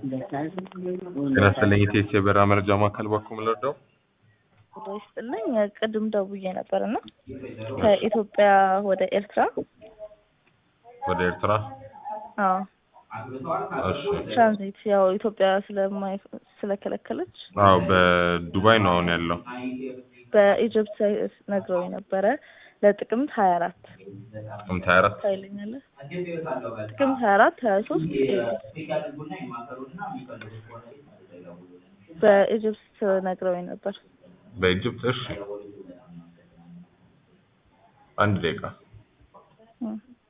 ጤና ይስጥልኝ ኢቴስ የበረራ መረጃ ማዕከል በኩል ልርዳው? ጤና ይስጥልኝ ቅድም ደውዬ ነበር እና ከኢትዮጵያ ወደ ኤርትራ ወደ ኤርትራ? አዎ እሺ። ትራንዚት ያው ኢትዮጵያ ስለማይ ስለከለከለች አዎ በዱባይ ነው አሁን ያለው። በኢጅፕት ነግረውኝ ነበረ ለጥቅምት ሀያ አራት ጥቅምት 24 ታይለኛለህ ጥቅምት ሀያ አራት ሀያ ሶስት በኢጅፕት ነግረውኝ ነበር በኢጅፕት እሺ። አንድ ደቂቃ እም።